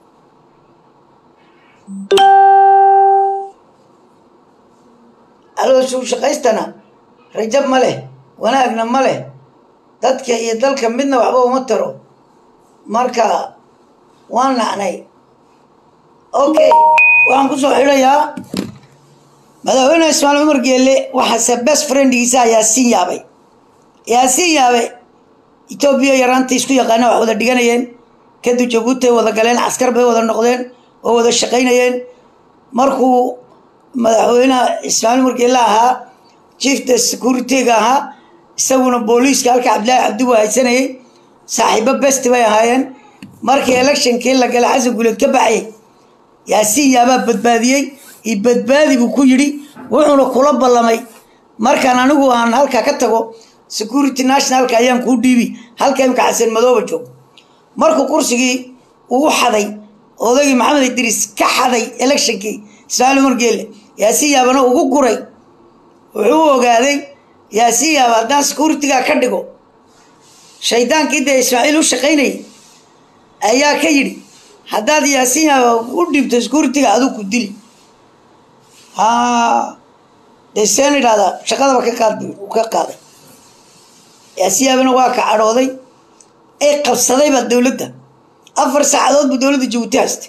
Speaker 1: caloosha u shaqaystana rajab ma leh wanaagna ma leh dadka iyo dalka midna waxba uma taro marka waan nacnay okay waxaan kusoo xidhayaa madaxweyne ismaail cumar geelle waxaase best friendgiisa yaasiin yaabay yaasiin yaabe etoobiya yaraanta isku yaqaana wax wada dhiganayeen kadib jabuuti ay wada galeen caskar bay wada noqdeen oo wada shaqaynayeen markuu madaxweyneha ismaail cumar geelle ahaa chief the securityga ahaa isaguna booliiska halka cabdillaahi cabdigu haysanayay saaxiibo best bay ahaayeen markii electionkii la galay xasan guuleed ka baxay yaasiin yaabaa badbaadiyey iyo badbaadi buu ku yidhi wuxuuna kula ballamay markaan anigu aan halka ka tago security nationalka ayaan kuu dhiibi halka imka xasan madooba joogo markuu kursigii uu xaday odaygii maxamed idriis ka xaday electionkii ismaail cumar geelle yaasiin yaabana ugu guray wuxuu ogaaday yaasiin yaaba haddaan securityga ka dhigo shaydaankii dee ismaaciil u shaqaynayay ayaa ka yidhi haddaad yaasiin yaaba u dhibto securityga aduu ku dili ha dee seen idhahdaa shaqadaba ka qaad bu u ka qaaday yaasiin yaabana waa ka cadhooday ee qabsadayba dowladda afar saacadood buu dowladda jabuuti haystay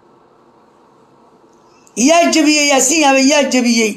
Speaker 1: yaa jebiyey yaasiin yaaba yaa jebiyey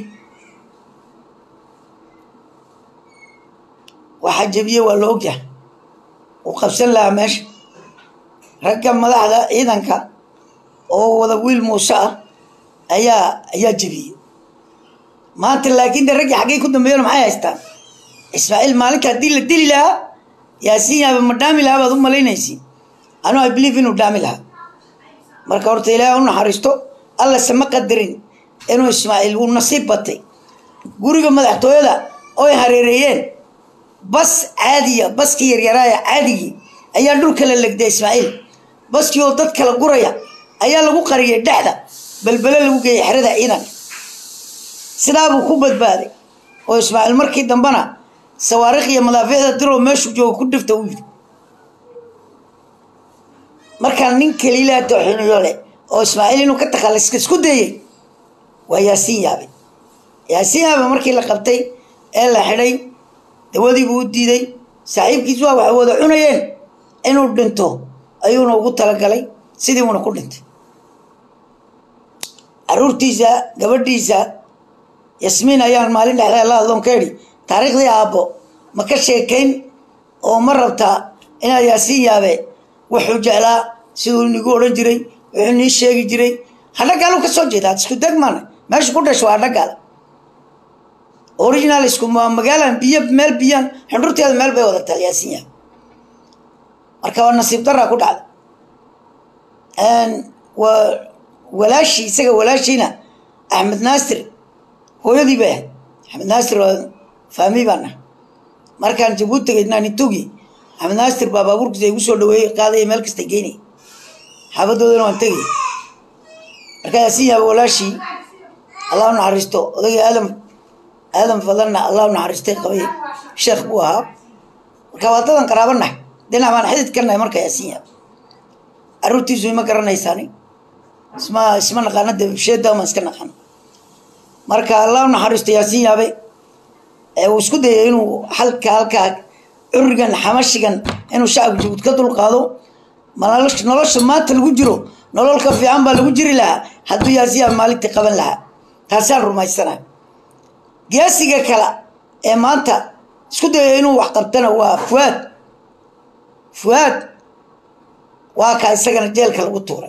Speaker 1: waxaa jebiyey waa la ogyahay uu qabsan lahaa meesha ragga madaxda ciidanka oo wada wiil muuse ah ayaa ayaa jebiyey maanta laakiin de raggii xaggay ku dambeeyana maxay haystaan ismaaciil maalinka haddii la dili lahaa yaasiin yaaba ma dhaami lahaa baad u malaynaysi anu i believe inuu dhaami lahaa marka horta ilaahay u naxariisto alla sama qadarin inuu ismaaciil uu nasiib batay guriga madaxtooyada oy hareereeyeen bas caadiya baskii yaryaraaya caadigii ayaa dhulka la legday ismaaciil baskii oo dad kala guraya ayaa lagu qariyay dhexda belbele lagu geeyay xerada ciidanka sidaabuu ku badbaaday oo ismaaciil markii dambena sawaarikh iyo madaafiicda diroo meeshuu jooga ku dhifta u yidhi markaa nin kaliilaa tooxiniyo leh oo ismaaciil inuu ka takhalliska isku dayey waa yaasiin yaabe yaasiin yaabe markii la qabtay ee la xidhay dawadii buu u diiday saaxiibkiis waa waxay wada cunayeen inuu dhinto ayuuna ugu talagalay sidii uuna ku dhintay caruurtiisa gabadhiisa yasmiin ayaan maalin dhexdaa la hadloon ka idhi taariikhdii aabbo ma ka sheekayn oo ma rabtaa inaad yaasiin yaabe wuxuu jeclaa siduu nigu odhan jiray wuxuu nii sheegi jiray hadhagaalu ka soo jeedaa isku deg maana meesha ku dhasho waa hadhagaal original isku magaalan biyo meel biyaan xundhurteeda meel bay wada talyaasiin yahay marka waa nasiib daraa ku dhacda waa walaashii isaga walaashiina axmed naasir hooyadii bay ahayd axmed naasir waa faami baan ah markaan jabuuti tagay naanitugi axmed naasir baa baabuurkiisa igu soo dhaweeyey qaadaya meel kasta geynay xaabadoodana waan tegay marka yaasiin yaaba walaashii allah u naxariisto odagii aadam aadam fadanna allah u naxariistay qabay sheekh buu ahaa marka waa dadan qaraabanahay dhinac baan xidid ka nahay marka yaasiin yaaba caruurtiisu ima garanaysaani isma isma naqaana de sheedaa maan iska naqaana marka allah u naxariisto yaasiin yaabe uu isku dayay inuu halka halkaa curigan xamashigan inuu shacabka jabuud ka dulqaado nolosha maanta lagu jiro nolol ka fiican baa lagu jiri lahaa hadduu yaasiyaa maalintii qaban lahaa taasaan rumaysana geesiga kale ee maanta isku dayay inuu wax qabtana waa fuaad fuaad waa kaa isagana jeelka lagu tuuray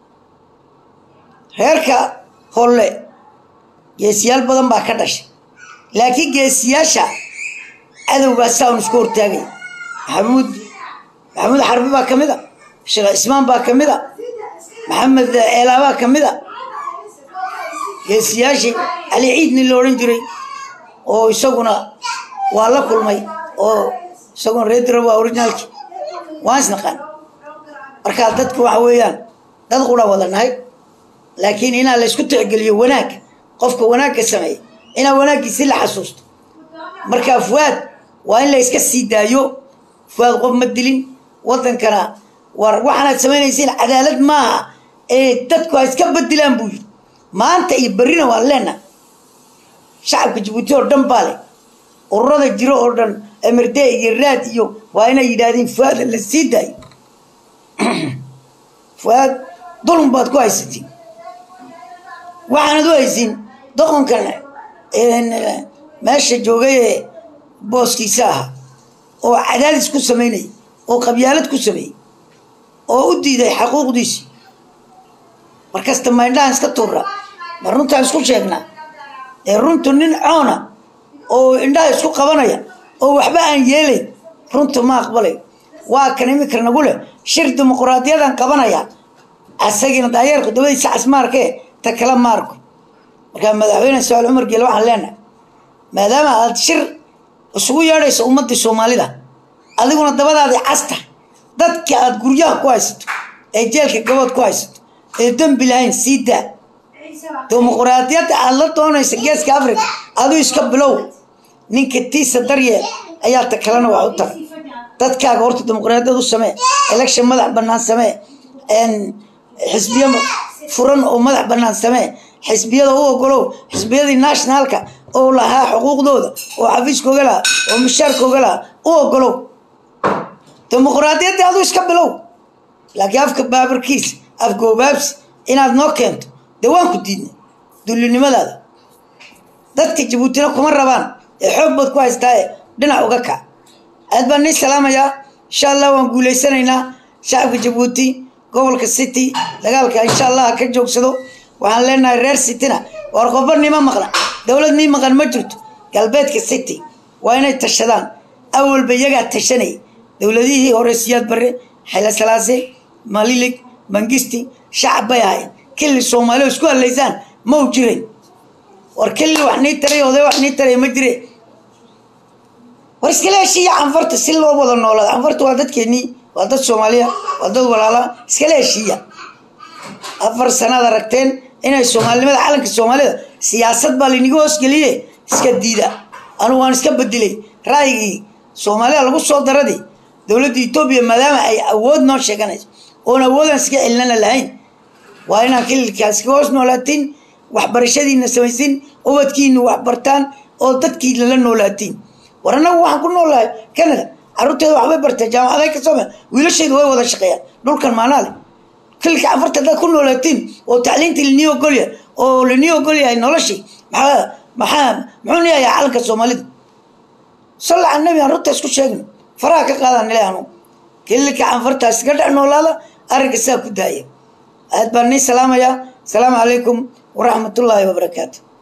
Speaker 1: reerka holle geesiyaal badan baa ka dhashay laakiin geesiyaasha cadowgaa saan isku hortaagay maxamuud maxamuud xarbi baa ka mid a sheekh cismaan baa ka mid a maxamed ceelaabaa ka mid a geesiyaashii cali ciid nin la odhan jiray oo isaguna waa la kulmay oo isaguna reedira waa orijinaalki waan isnaqaan markaa dadku waxa weeyaan dad qura wada nahay laakiin inaa la isku tixgeliyo wanaagga qofka wanaagga sameeya inaa wanaaggiisi la xasuusto markaa fuaad waa in la iska sii daayo fuaad qof ma dilin wadankana war waxaanaad samaynaysiin cadaalad maaha ee dadku ha iska badilaan buu yidhi maanta iyo berrina waan leenaha shacabka jabuuti oo dhan baa leh ururada jiro oo dhan emirde iyo raad iyo waa inay yidhaahdeen fuaada la sii daayo fuaad dulm baad ku haysatiin waxaanad u haysiin doqonkan meesha joogay ee booskiisa ahaa oo cadaadis ku samaynaya oo qabyaalad ku sameeyey oo u diiday xaquuqdiisi markasta maydhahan iska tuura ma runtaan isku sheegnaa ee runtu nin coona oo indhaha isku qabanaya oo waxba aan yeelayn runtu ma aqbalay waa kan imika nagu leh shir dimuquraadiyadan qabanaya asagina daayeerku dabadiisa casmaarkee ta kala maarko markaa madaxweyne saal cumar geele waxaan leenahay maadaama aad shir isugu yeedhayso ummadii soomaalida adiguna dabadaadii casta dadka aad guryaha ku haysato ee jeelka gabood ku haysato ee dembi lahayn sii daa dimuquraadiyadda aad la doonaysa geeska africa aduu iska bilow ninka tiisa daryeel ayaa ta kalena wax u taray dadkaaga horta dimuquraadiyad u samee election madax bannaan samee xisbiyo furan oo madax bannaan samee xisbiyada u ogolow xisbiyadii nationalka oo lahaa xuquuqdooda oo xafiiskooga lahaa oo mishaarkooga lahaa u ogolow dimuquraadiyaddii aduu iska bilow laakiin afka baabarkiis afgoobaabsi inaad noo keento dee waan ku diidnay dullinimadaada dadka jabuutina kuma rabaan ee xoog baad ku haystaaye dhinac uga kac aad baan nii salaamayaa insha allah waan guulaysanaynaa shacabka jabuuti gobolka city dagaalka insha allah ha ka joogsado waxaan leenahay reer cityna war qoba nima maqna dowlad nii maqan ma jirto galbeedka city waa inay tashadaan awalba iyagaa tashanayay dowladihii hore siyaad barre xayla salaase malilig mangisti shacab bay ahayd killi soomaaliya isku hadlaysaan ma u jirin war killi wax nii taray oday wax nii taray ma jire war iskala heshiiya canfarta si loo wada noolaado canfarta waa dadkeennii waa dad soomaaliya waa dad walaala iskala heshiiya afar sanaad aragteen inay soomaalinimada calanka soomaalida siyaasad baa laynaga hoosgeliye iska diida anugu waan iska bedelay ra'yigii soomaalida lagu soo daradii dowladda etoobiya maadaama ay awood noo sheeganayso oon awoodaan iska celinana lahayn waa inaan kililkaas ka hoos noolaatiin waxbarashadiina samaysin ubadkiina waxbartaan oo dadkiina la noolaatiin war annagu waxaan ku noolahay canada carruurteeda waxbay bartee jaamacaday ka soo wiilashaydu way wada shaqeeyaan dhulkan maanaale kililka canfarta haddaad ku noolaatiin oo tacliintii linii ogolyahay oo linii ogolyahay noloshii maxaa maxaa muxuu niyayaa calanka soomaalida salla cala nabi aan runta isku sheegno faraha ka qaadaan nile anu kililka canfartaas iska dhex noolaada arrinka saa ku daaya aad baan nii salaamayaa asalaamu calaykum waraxmatullaahi wabarakaatu